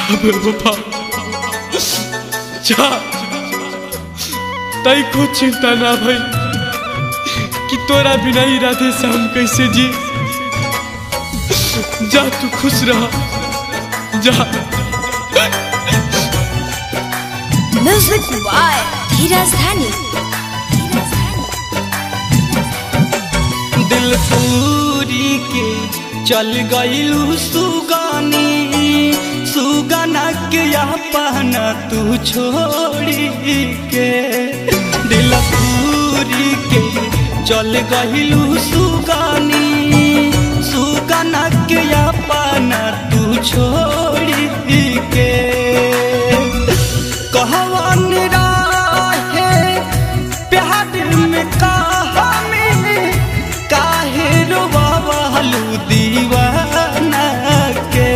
जा बेवफा जा तई को चिंता ना भई कि तोरा बिना ही राधे श्याम कैसे जी जा तू खुश रह जा म्यूजिक बाय धीरज धनी दिल पूरी के चल गईलू सुगानी सुगाना के अपना तू छोड़ी के दिल पूरी के चल गईलू सुगानी सुगाना के अपना तू छोड़ी के कहवन राहे प्यार में कहा में काहे रोवालू दीवाना के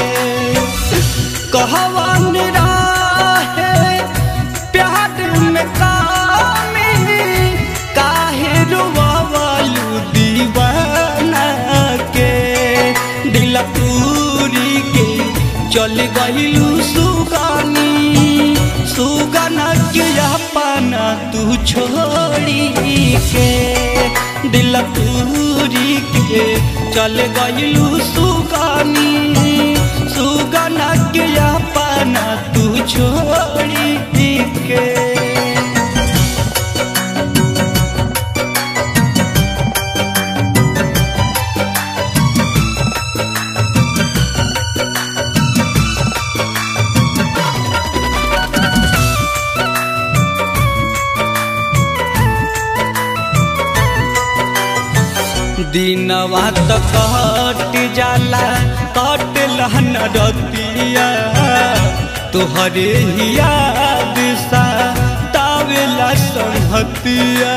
कहवन राहे प्यार में कहा में काहे रोवालू दीवाना के दिल पूरी के चल गईलू सुगानी सुगाना के अपना तू छोड़ी के दिल पूरी के चल गईलू सुगानी सुगाना के अपना तू छोड़ी के दिनवा त कट जाला कट लहन रतिया तोहरे ही याद सा तावेला संहतिया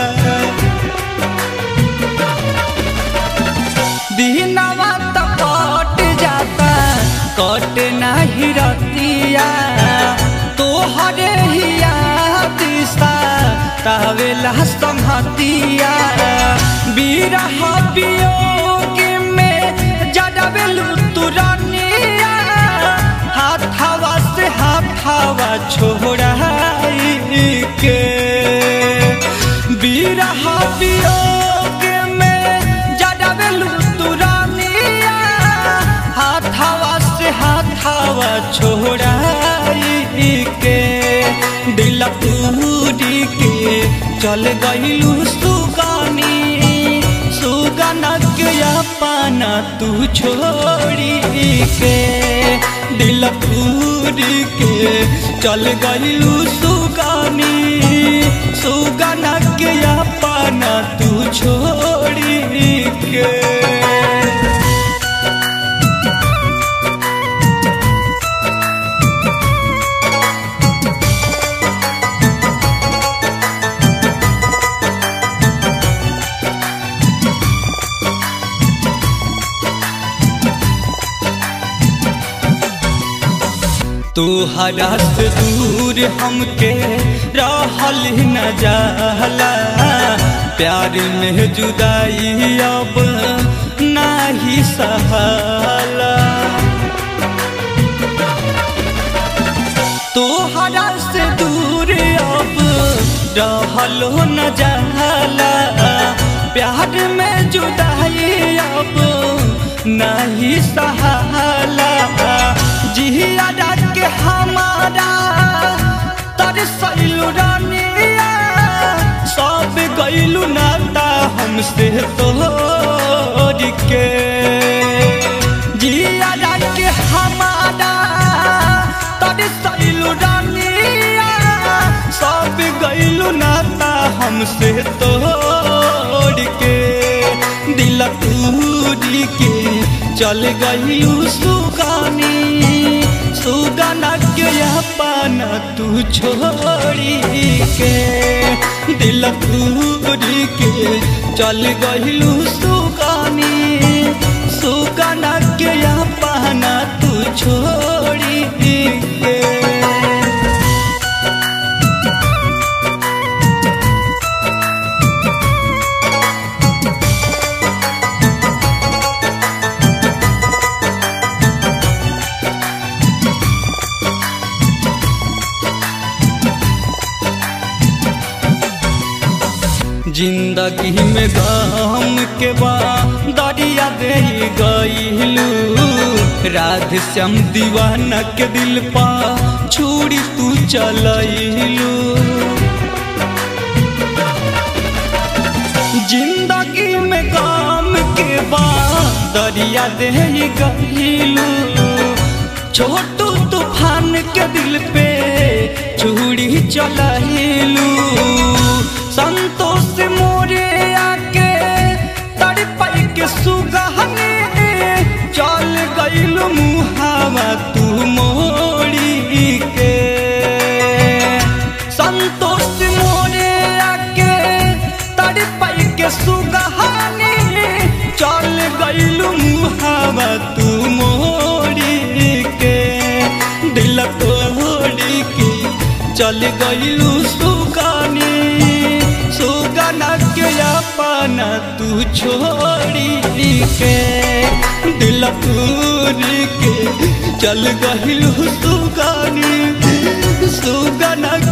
दिनवा त कट जाता कट नाही रतिया तोहरे ही याद सा तावेला संहतिया बिरह वियोग में जडबेलू तुरनिया हाथावा से हाथावा छोड़ाई के बिरह वियोग में जडबेलू तुरनिया हाथावा से हाथावा छोड़ाई के दिल पूरी के चल गईलू सुगानी सुगाना के अपना तू छोड़ी के दिल पूरी के चल गईलू सुगानी सुगाना के अपना तू छोड़ी के तोहरा से दूर हमके रहल न जाला प्यार में जुदाई अब नाही सहाला तोहरा से दूर अब रहल न जाला प्यार में जुदाई अब नहीं सहाला जिया के हमारा तर सैलू रानिया सब गैलू नाता हमसे तोड़ के जिया के हमारा तर सैलू रानिया सब गैलू नाता हमसे तोड़ के दिल टूरी के चल गईलू सुगानी सुगाना के अपना तू छोड़ी के दिल टूरी के चल गईलू सुगानी सुगाना के अपना तू छोड़ी के जिंदगी में गम के बा दरिया दे गईलू राधे श्याम दीवाना के दिल पा छुरी तू चलैलू जिंदगी में गम के बा दरिया दे गईलू छोटू तूफान के दिल पे चूड़ी चलैलू संतोष मोरे आके तड़पाई के सुगहने चल गईल मुहावा तू मोड़ी के संतोष मोरे आके तड़पाई के सुगहने चल गईल मुहावा तू मोड़ी के दिल तोड़ी के चल गईलू सुगानी सुगाना के अपना तू छोड़ी के दिल तोड़ी के चल गईलू सुगानी सुगाना